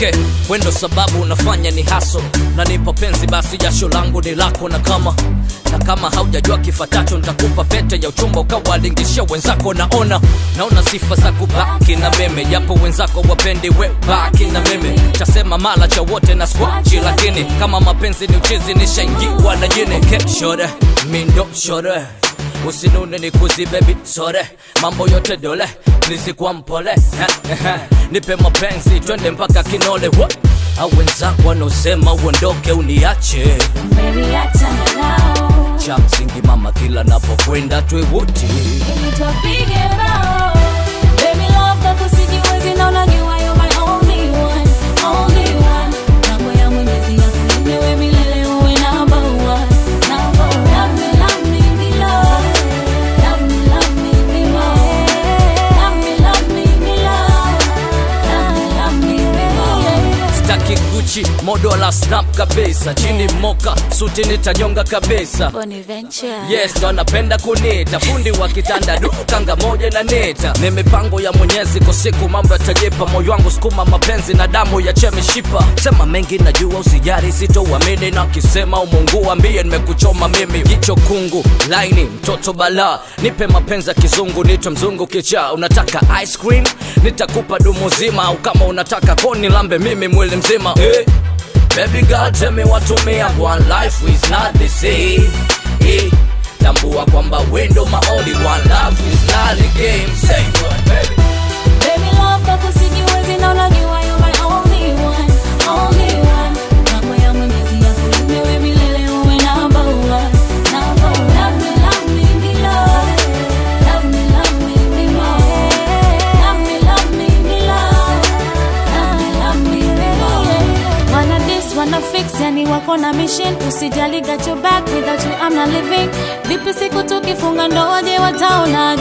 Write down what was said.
okay wendo sababu unafanya ni haso nanipa penzi basi jasho langu ni lako na kama na kama haujajua kifatacho nitakupa pete ya uchumba ukawalingishia wenzako naona naona sifa za kubaki na meme japo wenzako wapendi we baki na meme chasema mala cha wote na squachi lakini kama mapenzi ni uchizi nishaingiwa na jini keshore mindo shore usinune ni kuzi bebi sore mambo yote dole nizikuwa mpole Eh, eh, eh. nipe mapenzi twende mpaka kinole Wa- au wenzako wanaosema uondoke uniache Baby, achana nao. cha msingi mama kila napokwenda twewote Ili tupige bao. Baby, love yako sijiwezi na unajua you're my only one, only one. Mambo ya Mwenyezi yakulinde wewe milele uwe number one, number one. Love me, love me, me love. Love me, love me, me love. Love me, love me, me love. Love me, love me, me love. staki guchi modo la snap kabisa chini moka suti nitanyonga kabisa Bonaventure. yes ndo anapenda kunita fundi wa kitanda du kanga moja na neta ni mipango ya mwenyezi kwa siku mambo yatajipa moyo wangu sukuma mapenzi na damu ya chemishipa sema mengi najua usijari sitouamini na kisema umungu ambie nimekuchoma mimi jicho kungu laini mtoto bala nipe mapenzi ya kizungu nitwe mzungu kichaa unataka ice cream nitakupa dumu zima au kama unataka koni lambe mimi mwili mzima eh. Baby girl tell me what to me and one life is not the same eh. Tambua kwamba wendo my only one love is not a game Say what baby Baby love yako sijiwezi na unajua you're my only one, only one. Mambo ya Mwenyezi yakulinde wewe milele uwe number one, number one. Love me, love me, me love. Love me, love me, me love. Love me, love me, me love. Love me, love me, me love. Wanna this, wanna fix, yani wako na mission usijali got your back without you I'm not living vipi siku tukifunga ndoa je wataona